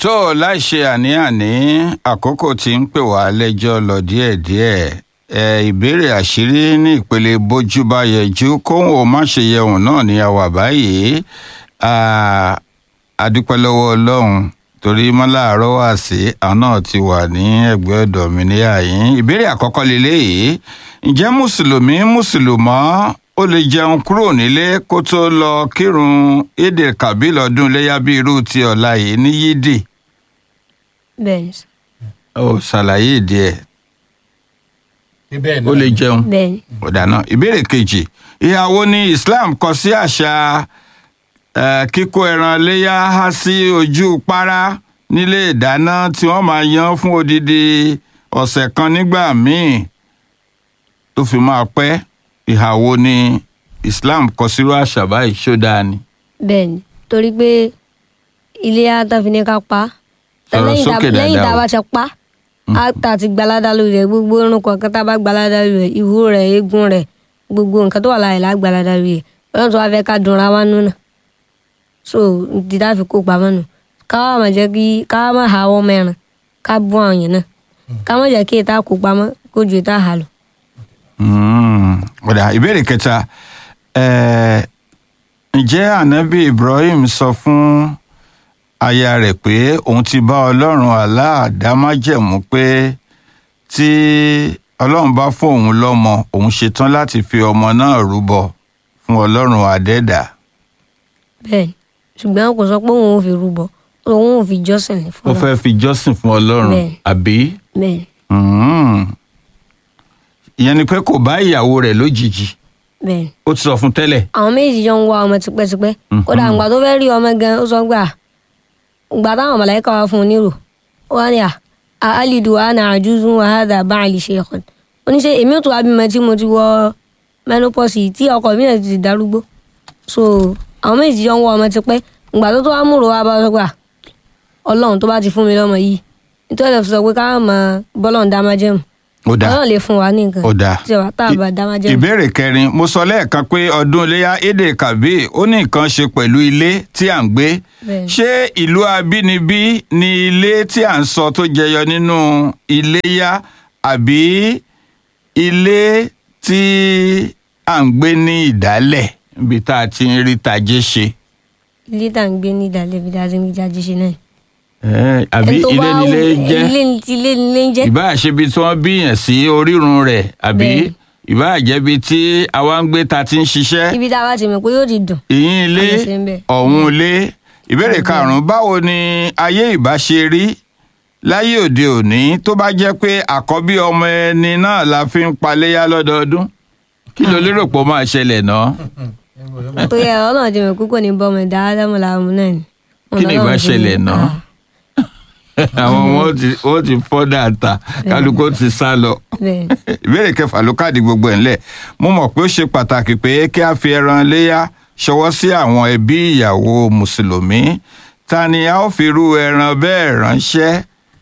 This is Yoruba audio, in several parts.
tó láì ṣe àní-àní àkókò tí ń pè wá lẹ́jọ́ lọ díẹ̀díẹ̀ ẹ ìbéèrè àṣírí ní ìpele bójú bá yẹjú kóhùn ó má ṣe yẹun náà ní àwà báyìí àdúpẹ́ lọ́wọ́ ọlọ́run torí mọ́láàárọ̀ wà sí àwọn náà ti wà ní ẹgbẹ́ ọ̀dọ̀ mi ní àyín ìbéèrè àkọ́kọ́ lélẹ́yìí ǹjẹ́ mùsùlùmí mùsùlùmọ́ ó lè jẹun kúrò nílé kó tó lọ kírun èdè kàbí lọ́dún léyà bí irú ti ọ̀la yìí ní yídì bẹ́ẹ̀ni sà. ó ṣàlàyé ìdí ẹ̀ bẹ́ẹ̀ ó lè jẹun bẹ́ẹ̀ni ọ̀dàná ìbéèrè kejì ìyàwó ní Islam kọ sí àṣà eh, kíkó ẹran léyà há sí ojú párá nílé ìdáná tí wọ́n máa yan fún odidi ọ̀sẹ̀ kan nígbà míì tó fi máa pẹ́ ìhàwó ní Islam kọ sírú àṣà báyìí ṣó dáa ni. bẹ́ẹ̀ni torí pé ilé àtàfin ní ká pa á. Sọ̀rọ̀ lẹ́yìn tá- sókè lẹ́yìn tá dáadáa a o. bá ṣe pa á á tà ti gbalada lórí rẹ̀ gbogbo irun kọ̀ọ̀kan tá a bá gbalada lórí rẹ̀ ìhó rẹ̀ eegun rẹ̀ gbogbo nǹkan tó wà láàyè lá gbalada lórí rẹ̀ ọlọ́run tó wá fẹ́ ká dunra wá nù náà so dídá fi kó pamọ́ nù ká wá má jẹ́ kí ká wá má ha ọwọ́ mẹ́rin ká bú àwọn yẹn náà ká má jẹ́ kí ètà kó pamọ́ kó ju ètà hà lọ. Mm, ọ̀dà ìbéèrè kẹta eh, ǹjẹ́ ànábì Ibrahim sọ fún aya rẹ̀ pé òun ti bá ọlọ́run Allah dá májẹ̀mú pé tí ọlọ́run bá fún òun lọ́mọ òun ṣetán láti fi ọmọ náà rúbọ fún ọlọ́run àdẹ́dà bẹ́ẹ̀ni ṣùgbọ́n kò sọ pé òun ò fi rúbọ òun ò fi jọ́sìn ní ó fún fẹ́ fi jọ́sìn fún ọlọ́run Bẹ́ẹ̀. àbí bẹ́ẹ̀ni Mm. ìyẹn ni pé kò bá ìyàwó rẹ̀ lójijì bẹ́ẹ̀ni. ó ti sọ fún tẹ́lẹ̀ àwọn méjì jọ ń wá ọmọ tipẹ́tipẹ́ kódà ìgbà tó fẹ́ rí ọmọ gan ó sọ gbà ìgbà táwọn mọ̀láìkà wá fún un nírò ó wá ní à á alidu wa ana àjùzún wa hádà bá àlì ṣe ẹ̀kọ́ oníṣe èmi ò tó wá bímọ tí mo ti wọ menopause yìí tí ọkọ mi náà ti darúgbó so àwọn méjì jọ ń wá ọmọ tipẹ́ ìgbà tó tó wá múrò wá bá sọ gbà ọlọ́run tó bá ti fún mi lọ́mọ yìí nítorí ẹ̀ fi sọ pé káwọn mọ bọ́lọ́run dá májẹ̀mú ó dáa ọlọ́run lè fún wa ní nǹkan ó dáa tí ọ̀wá tá a bá dá májẹ̀mú. ìbéèrè kẹrin mo sọ lẹ́ẹ̀kan pé ọdún iléyà èdè kàbí ó ní nǹkan ṣe pẹ̀lú ilé tí à ń gbé Bẹ́ẹ̀ni. ṣé ìlú abínibí ni ilé tí à ń sọ tó jẹyọ nínú iléyà àbí ilé tí à ń gbé ní ìdálẹ̀ níbi tá a ti ń rí tajé ṣe ilé tá à ń gbé ní ìdálẹ́ ibi tá a ti ń gbé jáde ṣe náà. Eh, àbí Ẹni tó ilé bá nílé wù- jẹ́ ilé ní- ilé nílé ń jẹ́. ìbáà ṣe ibi tí wọ́n bíyàn sí orírun rẹ̀ àbí Bẹ́ẹ̀ni. ìbáà jẹ́ ibi tí àwa ń gbé ta ti ń ṣiṣẹ́ ibi tá a bá ti mọ̀ pé yóò ti dùn. ìyín ilé A lè ṣe ń bẹ̀. ọ̀hún ilé ìbéèrè karùnún báwo ni ayé ìbá ṣe rí láyé òde òní tó bá jẹ́ pé àkọ́bí ọmọ ẹni náà la fi ń paléyà lọ́dọọdún kí ló lérò pé ó máa ṣẹlẹ̀ náà tó yẹ ọlọ́run ti mọ̀ pé kò ní bọ́ ọmọ ẹ̀dá ádámù làwọn náà ni. kí ni ìbá ṣẹlẹ̀ náà àwọn ọmọ ó ti- ó ti fọ́ dáadáa kálukú ó ti sá lọ bẹ́ẹ̀ ìbéèrè kẹfà ló káàdì gbogbo ẹ̀ ńlẹ̀ mo mọ̀ pé ó ṣe pàtàkì pé kí a fi ẹran léyà ṣọwọ́ sí àwọn ẹbí ìyàwó mùsùlùmí ta ni a ó fi irú ẹran bẹ́ẹ̀ ránṣẹ́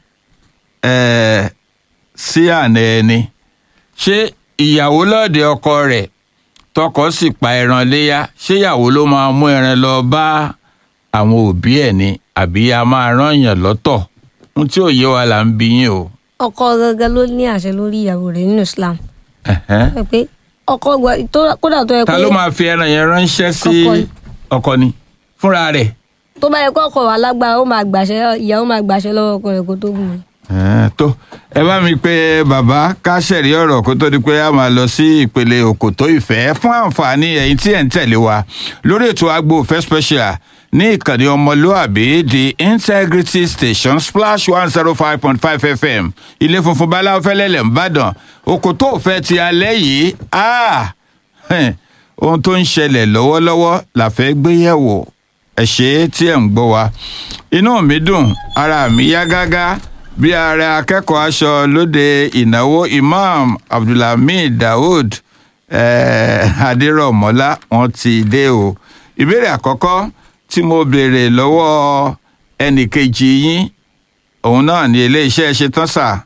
eh, sí àná ẹni ṣé ìyàwó lọ́ọ̀dẹ ọkọ rẹ̀ tọkọ sì pa ẹran léyà ṣé ìyàwó ló máa mú ẹran lọ bá àwọn òbí ẹ̀ ni àbí a máa rán yàn lọ́tọ̀ ohun tí ò yé wa là ń bi yín o. ọkọ gangan ló ní àṣẹ lórí ìyàwó rẹ̀ nínú Islam. Ẹ̀hẹ́n. Ẹ pé ọkọ gba- tó- kódà tó yẹ ta pé ló máa fi ẹran yẹn ránṣẹ́ sí Ọkọ ni. ọkọ ni fúnra rẹ̀. tó bá yẹ kó ọkọ wà lágbára ó máa gbàṣẹ ìyàwó máa gbàṣẹ lọ́wọ́ ọkọ rẹ̀ kó tó gùn. Ẹ̀ẹ́, tó ẹ bá mi pé bàbá ká ṣẹ̀rí ọ̀rọ̀ kó tó di pé a máa lọ sí ìpele òkòtó ìfẹ́ fún àǹfààní ẹ̀yin tí ẹ̀ ń tẹ̀lé wa lórí ètò agbo ìfẹ́ special ní ìkànnì ọmọlúàbí the integrity station splash one zero five point five fm ilé funfun báláwo fẹ́lẹ́lẹ̀ ńbàdàn òkòtó ìfẹ́ ti alẹ́ yìí ah, hẹ́n, ohun tó ń ṣẹlẹ̀ lọ́wọ́lọ́wọ́ la fẹ́ gbé yẹ̀wò ẹ ṣé tí ẹ̀ ń gbọ́ wa inú mi dùn ara mi yá gágá bí ààrẹ akẹ́kọ̀ọ́ aṣọ lóde ìnáwó imam abdulhamid daoud eh, adérọ̀mọ́lá wọn ti dé o ìbéèrè àkọ́kọ́ tí mo béèrè lọ́wọ́ ẹnìkejì yín òun náà ni iléeṣẹ́ ṣe tán sà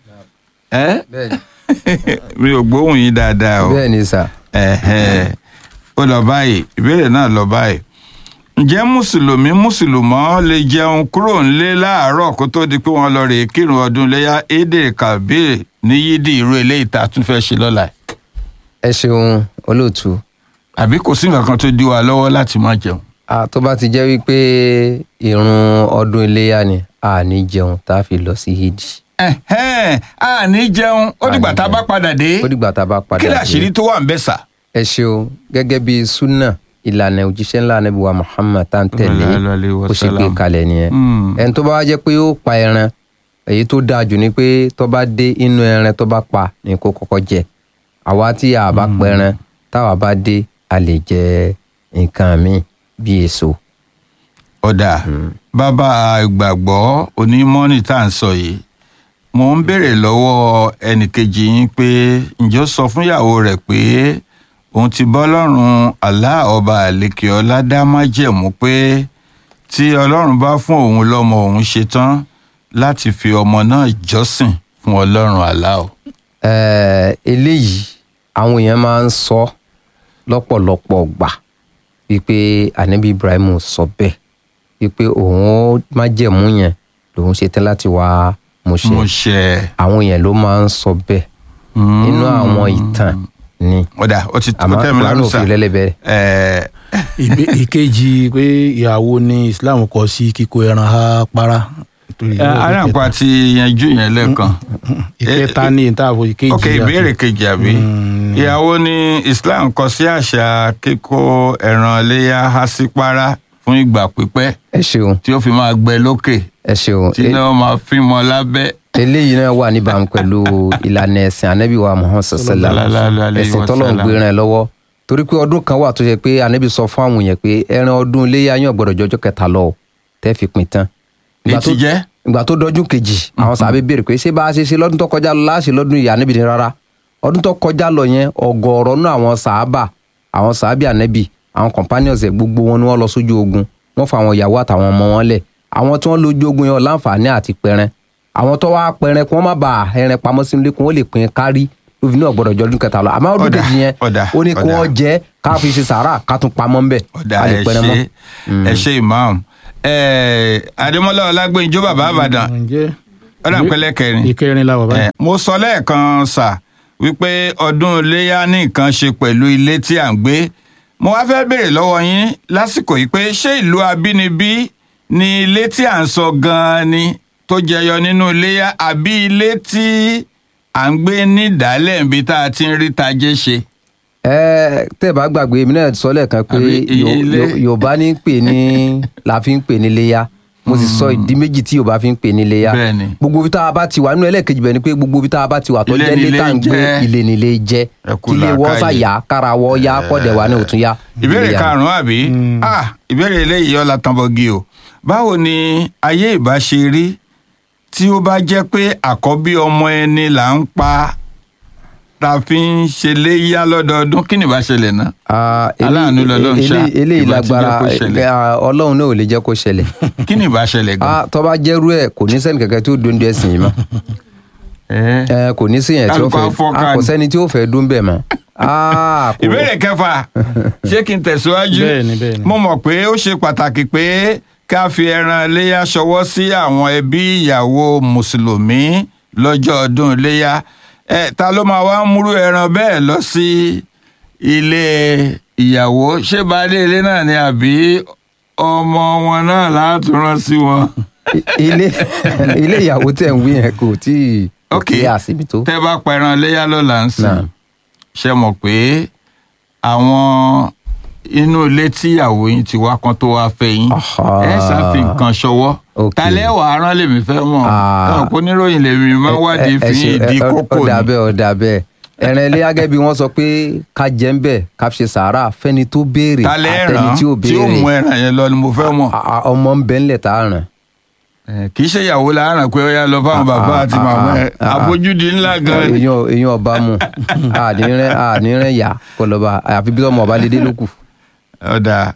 ẹ́ bẹ́ẹ̀ni mi ò gbóhùn yín dáadáa o bẹ́ẹ̀ni sà ẹ̀hẹ́. ó lọ báyìí ìbéèrè náà lọ báyìí ǹjẹ́ mùsùlùmí mùsùlùmọ́ lè jẹun kúrò nílé láàárọ̀ kó tó di pé wọ́n lọ rèé kírun ọdún iléyà édè kabir ní yídì irú eléyìí tá a tún fẹ́ ṣe lọ́la yìí? ẹ ṣeun olóòtú àbí kò sí nǹkan kan tó dí wa lọ́wọ́ láti má jẹun. Ah, tó bá ti jẹ́ wípé ìrun ọdún iléyà ni a ní jẹun tá a fi lọ sí hajj Ẹ̀hẹ́n, a ní jẹun ó dìgbà tá a bá padà dé ó dìgbà tá a bá padà kí dé. làṣírí tó wà ń bẹ̀ sà. ẹ ṣeun gẹ́gẹ́ bí sunna ìlànà òjíṣẹ́ ńlá Ànábì wa Muhammad tá à ń tẹ̀lé Sallallahu alaihi ó ṣe gbé wasallam. kalẹ̀ nìyẹn Mm. ẹni tó bá wá jẹ́ pé ó pa ẹran èyí tó dáa jù ni pé tó bá dé inú ẹran tó bá pa ni kó kọ́kọ́ jẹ àwa tí a bá pẹran táwa bá dé a lè jẹ nǹkan míì bí èso ọ̀dà bàbá ìgbàgbọ́ onímọ́nì tá à ń sọ yìí mo ń béèrè lọ́wọ́ ẹnìkejì yín pé ǹjọ́ sọ fún ìyàwó rẹ̀ pé òun ti bọ́ lọ́rùn Allah ọba àlekè ọlá dá májẹ̀mú pé tí ọlọ́run bá fún òun lọ́mọ òun ṣetán láti fi ọmọ náà jọ́sìn fún ọlọ́run Allah o. Eh, eléyìí àwọn èèyàn máa ń sọ lọ́pọ̀lọpọ̀ gbà wípé anabi ibrahim sọ bẹ́ẹ̀ wípé òun ó májẹ̀mú yẹn lòun ṣe tán láti wá mú ṣe mo ṣe àwọn èèyàn ló máa ń sọ bẹ́ẹ̀ nínú àwọn ìtàn ni ọ̀dà ó ti àmọ́ ó tẹ́ mi kúránù lọ́rùn sà òfin lẹ́lẹ́bẹ̀rẹ̀ Ẹ̀, Ìbé- ìkejì pé ìyàwó ní islam kọ sí kíkó ẹran ha para. Nítorí ẹ̀, aráàpá ti yanjú yẹn lẹ́ẹ̀kan. ìkẹta ní ìtààbò ìkejì. ok ìbéèrè kejì àbí Mm. ìyàwó ní islam kọ sí àṣà kíkó ẹran iléyà há sí para fún ìgbà pípẹ́ ẹ ṣeun tí ó fi máa gbẹ lókè ẹ ṣeun tí náà máa fi mọ lábẹ́. eléyìí náà wà níbàámu pẹ̀lú ìlànà ẹ̀sìn anabi wa muhammad sallallahu Sallallahu alayhi ẹ̀sìn wa tọ́lọ̀ ń sallam. gbé ràn lọ́wọ́ torí pé ọdún kan wà tó ṣe pé anabi sọ fún àwọn èèyàn pé ẹran ọdún iléyà yàn gbọ́dọ̀ jọjọ́ kẹta lọ o tẹ́ fi pin tán. ní Ìgbà ti tó- jẹ́ ìgbà tó dọdún kejì àwọn sàbẹ̀ béèrè pé ṣé bá a ṣe ṣe lọ́dún tó kọjá lọ láṣẹ lọ́dún ìyá anabi ni rárá ọdún tó kọjá lọ yẹn ọ̀gọ̀ọ̀rọ̀ nú àwọn sàábà àwọn sàábì anabi àwọn companions ẹ̀ gbogbo wọn ni wọ́n lọ sójú ogun wọ́n fa àwọn ìyàwó àtàwọn ọmọ wọn lẹ̀ àwọn tí wọ́n lójú ogun yẹn ò láǹfààní àti pẹran àwọn tó wá pẹran kí wọ́n má bàa ẹran pamọ́ sínú ilé kí wọ́n lè pín kárí lófi náà gbọ́dọ̀ jọ ọdún kẹta lọ àmọ́ ọdún Ọ̀dà, kejì yẹn ọ̀dà, ó ní kí ọ̀dà. wọ́n jẹ ká fi ṣe sàárà ká tún pamọ́ ńbẹ̀ ọ̀dà ká lè ẹ pẹran mọ́. ṣe ẹ ṣe imam ẹ̀, adémọ́lá ọlágbẹ́njọ́ bàbá àbàdàn ǹjẹ́ ọ̀dà pẹ́lẹ́ kẹrin. ìkẹrin la wà báyìí. Eh, mo sọ lẹ́ẹ̀kan sà wípé ọdún iléyà ní nǹkan ṣe pẹ̀lú ilé tí à ń gbé mo wá fẹ́ béèrè lọ́wọ́ yín lásìkò yìí pé ṣé ìlú abínibí ni ilé tí à ń sọ gan-an ni tó jẹyọ nínú iléyà àbí ilé tí à ń gbé ní ìdálẹ̀ níbi tá a ti ń rí tajé ṣe. ẹ tẹ́ bá gbàgbé èmi náà sọ lẹ́ẹ̀kan pé Àbí iye Yo- ilé. Yo- yorùbá ní pè ní la fi ń pè ní léyà mo sì sọ ìdí méjì tí yorùbá fi ń pè ní léyà Bẹ́ẹ̀ni. gbogbo ibi tá a bá ti wà nínú ẹlẹ́ẹ̀kejì bẹ́ẹ̀ ni pé gbogbo ibi tá a bá ti wà tó Ilé jẹ́ ni ilé tá à ń ilé gbé jẹ́. ilé ni ilé jẹ́ Ẹ kú kí ilé wọ́n làákàyè. sàyà kára wọ́ yá kọ́dẹ̀ wà ní òtún yá. ìbéèrè Ilé yá. karùnún àbí ah ìbéèrè eléyìí ọlá tanbọgi o báwo ni ayé ìbá ṣe rí tí ó bá jẹ́ pé àkọ́bí ọmọ ẹni là ń pa ta fi ń ṣe léyà lọ́dọọdún kí ni ìbá ṣẹlẹ̀ náà. Ah, eléyìí- Aláàánú lọ́lọ́run ṣá, eléyìí- eléyìí ìbá ti jẹ́ lágbára kó ṣẹlẹ̀. eh, ọlọ́run náà ò lè jẹ́ kó ṣẹlẹ̀ kí ni ìbá ṣẹlẹ̀ gan. Ah, tó bá jẹ́rú ẹ̀ kò ní sẹ́ni kẹ̀kẹ́ tí ó dóńdó ẹ̀sìn yìí mọ́ Eh. ẹ kò ní sí yẹn tí ó Kálukú fẹ́ afọ́ká a kò ni. sẹ́ni tí ó fẹ́ dún bẹ́ẹ̀ mọ́. Ah, kò- ìbéèrè kẹfà ṣé kí n tẹ̀síwájú Bẹ́ẹ̀ni, bẹ́ẹ̀ni. mo mọ̀ pé ó ṣe pàtàkì pé ká fi ẹran iléyà ṣọwọ́ sí àwọn ẹbí ìyàwó mùsùlùmí lọ́jọ́ ọdún iléyà ẹ ta ló máa wá múrú ẹran bẹ́ẹ̀ lọ sí ilé ìyàwó ṣé baálé ilé náà ni àbí ọmọ wọn náà látúrán sí wọn. ilé ilé ìyàwó tẹ̀ ń wí yẹn kò tí ì ok kí àsìbí tó. tẹ́ bá pa ẹran iléyà lọ́la ń sìn Náà. ṣe mọ̀ pé àwọn inú ilé tíyàwó yín ti wá kan tó wá fẹ́ yín Aha. ẹ ṣàfi nǹkan ṣọwọ́ Ok. talẹ́ wàá rán lèmi fẹ́ mọ̀ Ah. ọ̀ kó níròyìn lèmi máa ń wádìí Ẹ- ẹ- ẹ fi ṣe- ìdí ẹ- ẹ- kókò ó dà ni. bẹ́ẹ̀ ó dà bẹ́ẹ̀ ẹran ilé agẹ́ bí wọ́n sọ pé ká jẹ́ ń bẹ̀ ká fi ṣe sàárà fẹ́ni tó béèrè talẹ́ àtẹni ràn tí ò tí ó mú béèrè ẹran yẹn lọ ni mo fẹ́ mọ̀ A- a- ọmọ ń bẹ ńlẹ̀ tá a ràn. Eh, kì í ṣe ìyàwó láàárọ̀ pé ó yá lọ fáwọn bàbá ah, àti ah, màmá ẹ̀ ah, ah. àfojúdi ńlá gan ni. èèyàn èèyàn ọba mu ànírẹ́ ànírẹ́ yà kó lọ bá àfi bí ọmọ ọba lédè lókù. ọ̀dà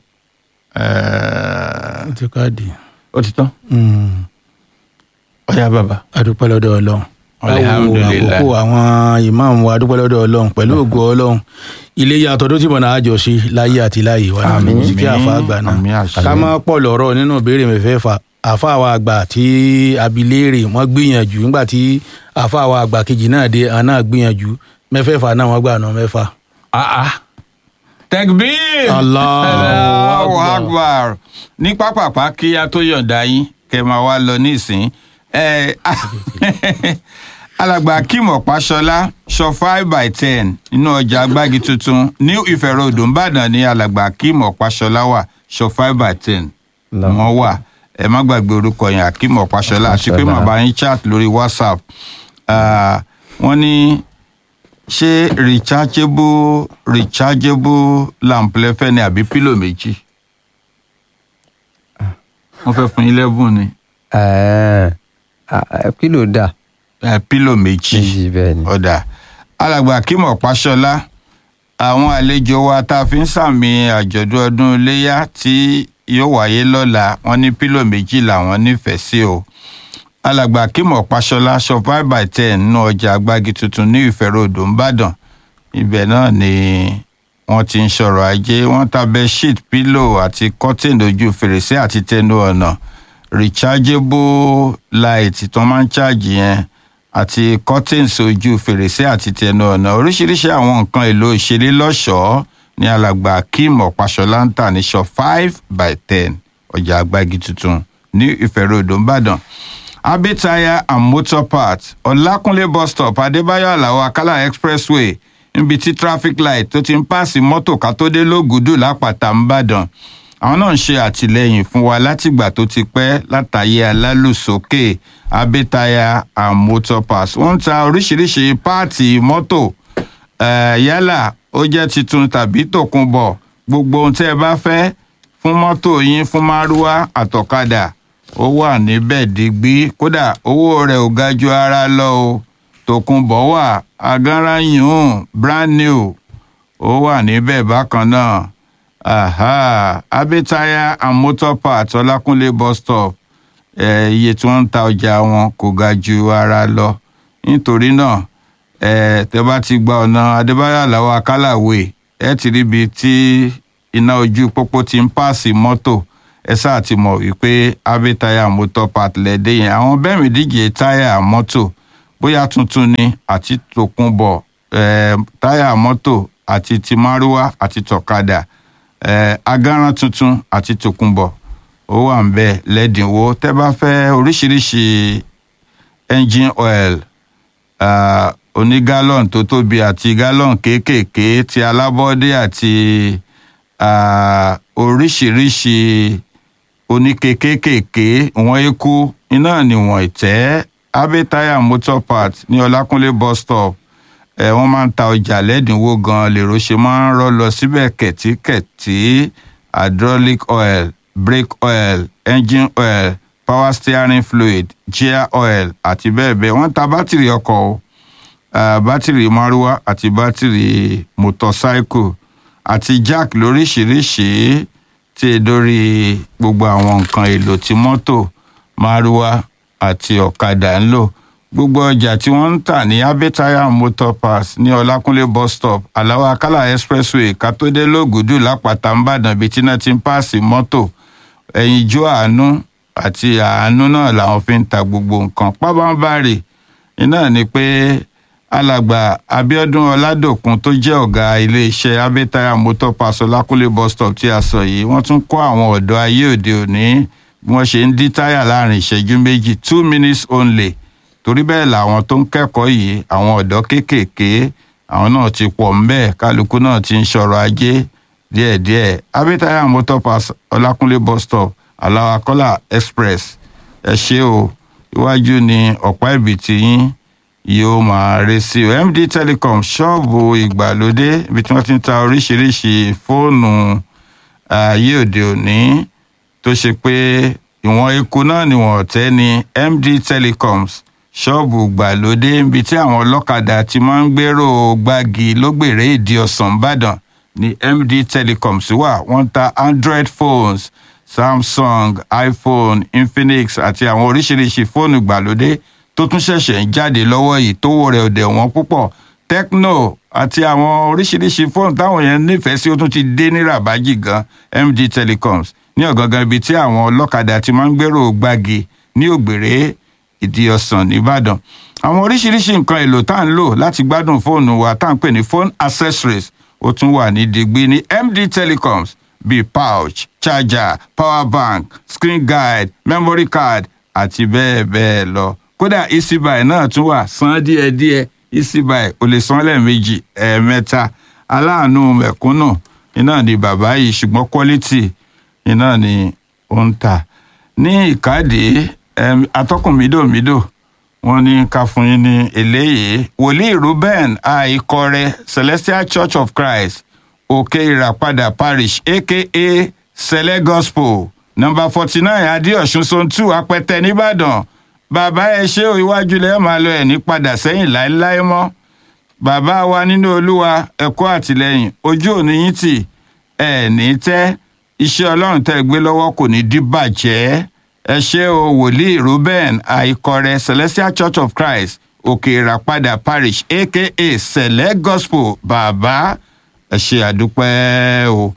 eh, ó ti káàdì. ó ti tán Mm. ọ̀yá bàbá. adúpẹ́ lọ́dọ̀ ọlọ́run báwo Alhamdulillah. àkókò àwọn ìmáàmù wa dúpẹ́ lọ́dọ̀ ọlọ́run pẹ̀lú ògo ọlọ́run ilé yàtọ̀ tó ti bọ̀ náà àjọ sí láyé àti láyé wa náà Àmín. sí kí àfa àgbà náà Àmín àṣẹ. ká má pọ̀ lọ́rọ̀ nínú ìbéèrè mẹ́fẹ̀ẹ̀fà àfa àwọn àgbà tí abiléèrè wọ́n gbìyànjú nígbà tí àfa àwọn àgbà kejì náà dé àwọn náà gbìyànjú mẹ́fẹ̀ẹ̀fà náà wọ́n gbà náà mẹ́fà. Ah, ah. Tekbir! Allahu Allahu Akbar. Akbar. ní pápápá kí a tó yọ̀ǹda yín kẹ́ máa wá lọ nísìn Eh, alàgbà Akeem Ọ̀páṣọlá sọ five by ten nínú ọjà agbági tuntun ní ìfẹ̀rọ̀dùn Ìbàdàn ní alàgbà Akeem Ọ̀páṣọlá wà sọ five by ten Allahu wọ́n wà ẹ má gbàgbé orúkọ yẹn Akeem Ọ̀páṣọlá àti pé Ọ̀páṣọlá. màá bá yín chat lórí WhatsApp Ah, wọ́n ní ṣé rechargeable rechargeable lamp lẹ́fẹ́ ni àbí pílò méjì wọ́n fẹ́ fún yín lẹ́bùn ni Ẹ̀ẹ́, à- kí ló dà Eh, pílò méjì méjì bẹ́ẹ̀ ni. ọ̀dà alàgbà Akeem Ọ̀páṣọlá àwọn àlejò wa tá a fi ń sàmì àjọ̀dún ọdún iléyà tí yóò wáyé lọ́la wọ́n ní pílò méjì làwọn nífẹ̀ẹ́ sí o alàgbà Akeem Ọ̀páṣọlá sọ five by ten nínú ọjà agbági tuntun ní ìfẹ́rọ̀dọ̀ ńbàdàn ibẹ̀ náà ni wọ́n ti ń sọ̀rọ̀ ajé wọ́n ta bedsheet pílò àti curtain ojú fèrèsé àti tẹnu ọ̀nà rechargeable light tó máa ń ṣáàjì yẹn àti curtains ojú fèrèsé àti tẹnu ọ̀nà oríṣiríṣi àwọn nǹkan èlò ìṣeré lọ́ṣọ̀ọ́ ní alàgbà Akeem Ọ̀páṣọlá ń tà ní shop five by ten ọjà agbági tuntun ní ìfẹ́rọ̀dọ̀ ńbàdàn abe tire and motor parts ọlákúnlé bus stop adébáyọ̀ aláwọ̀ akálà expressway níbi tí traffic light tó ti ń pààsì mọ́tò ká tó dé lógùdù lápàtà ńbàdàn àwọn náà ń ṣe àtìlẹyìn fún wa látìgbà tó ti pẹ́ látàyè alálùsókè abe tire and motor parts wọ́n ń ta oríṣiríṣi páàtì mọ́tò eh, yálà ó jẹ́ titun tàbí tòkunbọ̀ gbogbo ohun tẹ́ ẹ bá fẹ́ fún mọ́tò yín fún márúwá àtọ̀kadà ó wà níbẹ̀ digbí kódà owó rẹ̀ ò ga ju ara lọ o tòkunbọ̀ wà agánráyùn brand new ó wà níbẹ̀ bákan náà aha abetaya and motor parts ọlákúnlé bus stop eh, iye tí wọ́n ń ta ọjà wọn kò ga ju ara lọ nítorí náà eh, tẹ́ bá ti gba ọ̀nà adébáyọ̀ aláwọ̀ akálàwé ẹ ti ríbi tí iná ojú pópó ti ń pààsì mọ́tò ẹ sáà ti mọ̀ wípé abe táyà motor part lẹ́dẹ̀ yẹn àwọn bẹ́ẹ̀ mi díje táyà mọ́tò bóyá tuntun ni àti tòkunbọ̀ eh, táyà mọ́tò àti ti márúwá àti tọ̀kadà eh, agárán tuntun àti tòkunbọ̀ ó wà ń bẹ lẹ́dínwó tẹ́ bá fẹ́ oríṣiríṣi engine oil uh, oní gallon tó tóbi àti gallon kéékèèké ti alábọ́dé àti uh, oríṣiríṣi oníke kéékèèké wọ́n eku iná níwọ̀n ìtẹ́ abe tire motor parts ní ọlákúnlé bus stop ẹ wọ́n máa ń ta ọjà lẹ́dínwó gan lèrò ṣe máa ń rọ́ lọ síbẹ̀ kẹ̀tíkẹ̀tí hydraulic oil brake oil engine oil power steering fluid gear oil àti bẹ́ẹ̀ bẹ́ẹ̀ wọ́n ń ta bátìrì ọkọ̀ o uh, bátìrì márúwá àti bátìrì motorcycle àti jack lóríṣìíríṣìí tí e dórí gbogbo àwọn nǹkan èlò tí mọ́tò márúwá àti ọ̀kadà ń lò gbogbo ọjà tí wọ́n ń tà ní abetaya motor pass ní ọlákúnlé bus stop aláwọ̀ akálà expressway kátódé lógùdù lápáta ńbàdàn bíi tí náà ti ń pààsì mọ́tò ẹ̀yìn ijó àánú àti àánú náà làwọn fi ń ta gbogbo nǹkan pábánbárì iná ni pé alàgbà abiodun ọládòkun tó jẹ́ ọ̀gá iléeṣẹ́ abetaya motor pass ọlákúnlé bus stop tí a sọ yìí wọ́n tún kọ́ àwọn ọ̀dọ́ ayé òde òní bí wọ́n ṣe ń dí táyà láàrin ìṣẹ́jú méjì two minutes only torí bẹ́ẹ̀ làwọn tó ń kẹ́kọ̀ọ́ yìí àwọn ọ̀dọ́ kéékèèké àwọn náà ti pọ̀ ńbẹ́ kálukú náà ti ń ṣọ̀rọ̀ ajé díẹ̀díẹ̀ abetaya motor pass ọlákúnlé bus stop aláwakọ́lá express ẹ ṣé o iwájú ni ọ̀pá ìbìtì yín yóò máa re sí o md telecom ṣọ́ọ̀bù ìgbàlódé ibi tí wọ́n ti ń ta oríṣiríṣi fóònù ayé òde òní tó ṣe pé ìwọ̀n eku náà níwọ̀n ọ̀tẹ́ ni md telecoms ṣọ́ọ̀bù ìgbàlódé ibi tí àwọn ọlọ́kadà ti máa ń gbèrò gbági lógbèrè ìdí ọ̀sán ìbàdàn ní md telecoms wà wọ́n ń ta android phones samsung iphone infinix àti àwọn oríṣiríṣi fóònù ìgbàlódé tó tún ṣẹ̀ṣẹ̀ ń jáde lọ́wọ́ yìí tówó rẹ̀ ò dẹ̀ wọ́n púpọ̀ tecno àti àwọn oríṣiríṣi fóònù táwọn yẹn nífẹ̀ẹ́ sí ó tún ti dé ní rabaji gan md telecoms ní ọ̀gángan ibi tí àwọn ọlọ́kadà ti máa ń gbèrò gbági ní ògbèrè ìdí ọ̀sán nìbàdàn àwọn oríṣiríṣi nǹkan èlò tá à ń lò láti gbádùn fóònù wa tá à ń pè ní phone accessories ó tún wà ní digbí ní md telecoms bíi pouch charger power bank screen guide memory card àti bẹ́ẹ̀ bẹ́ẹ̀ lọ kódà easybuy náà tún wà san díẹ̀díẹ̀ easybuy ò lè san lẹ́ẹ̀mejì ẹ̀ẹ̀mẹ́ta aláàánú mẹ̀kúnnù iná ni bàbá yìí ṣùgbọ́n quality iná ni ó ń tà ní ìkádìí em, atọ́kùn mídòmídò wọ́n ní ká fún yín ní eléyìí wòlíì ruben àìkọrẹ celestial church of christ òkè ìràpadà parish aka sẹlẹ gospel number forty nine adéọ̀sùn zone two apẹtẹ nìbàdàn bàbá ẹ ṣé o iwájú lẹ́ẹ̀ máa lọ ẹ̀ ní padà sẹ́yìn láéláé mọ́ bàbá wa nínú olúwa ẹ̀kọ́ àtìlẹ́yìn ojú òní yín tì ẹ̀ ní tẹ́ iṣẹ́ ọlọ́run tẹ́ ẹ gbé lọ́wọ́ kò ní díbàjẹ́ ẹ ṣé o wòlíì ruben àìkọrẹ celestial church of christ òkè ìràpadà parish aka sẹlẹ gospel bàbá ẹ ṣe àdúpẹ́ o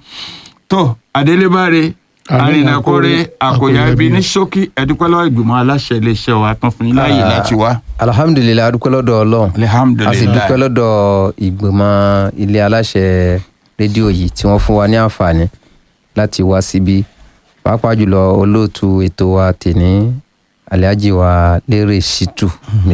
tó adélébáre arìnàkórè àkòyà ibi ní ṣókí ẹdúpẹ́ lọ́wọ́ ìgbìmọ̀ aláṣẹ iléeṣẹ́ wa tán fún yín láàyè láti wá alhamdulilayi adúpẹ́ lọ́dọ̀ ọlọ́run a sì alihamudulilayi dúpẹ́ lọ́dọ̀ ìgbìmọ̀ ilé aláṣẹ rédíò yìí tí wọ́n fún wa ní àǹfààní láti wá síbí pàápàá jùlọ olóòtú ètò wa tèní alhaji wa lérè shitu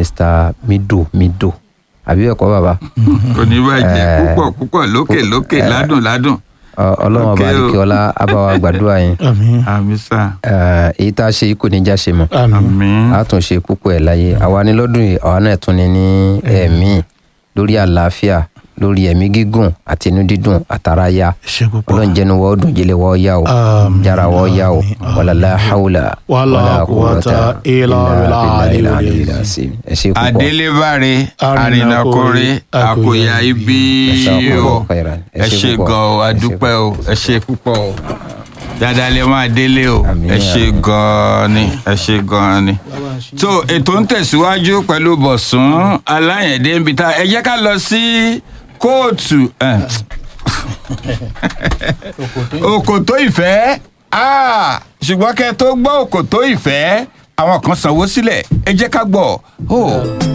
mr mido mido àbí ẹ̀kọ́ bàbá kò ní bàjẹ́ púpọ̀ púpọ̀ lókè lókè ládùn ládùn Ọ- ọlọ́run ọba Okay o. àdìkíọ́lá abáwa gbàdúrà yín àmín àmì sá Eh, èyí tá a ṣe yìí kò ní já ṣe mọ́ àmín àmì a tún ṣe púpọ̀ ẹ̀ láyé àwa ní lọ́dún yìí àwa náà tún ní ní ẹ̀mí lórí àlàáfíà lórí ẹ̀mí gígùn àti inú dídùn àtàráyà ṣe púpọ̀ ọlọ́run jẹ́nu wọ́ọ́ dùn jẹ́lẹ̀ wọ́ọ́ yá o Àmín. jára wọ́ọ́ yá o wàlálà haúlà Wala quwwata illa billahi al-aliyyil azim ẹ ṣe púpọ̀ adélébáre Arìnàkórè, arìnàkórè àkòyà ibi Jazakumullahu o khairan. ẹ ṣe gan o adúpẹ́ o ẹ ṣe púpọ̀ o dáadáa lè máa délé o Àmín, ẹ ṣe àmín. gan ni ẹ ṣe gan ni. so ètò ń tẹ̀síwájú pẹ̀lú bọ̀sùn aláyẹ̀dé ń bi ta ẹ jẹ́ ká lọ sí kóòtù eh, òkòtó ìfẹ́ Ah, ṣùgbọ́n kẹ́ ẹ tó gbọ́ òkòtó ìfẹ́ àwọn kan sanwó sílẹ̀ ẹ jẹ́ ká gbọ́ oh.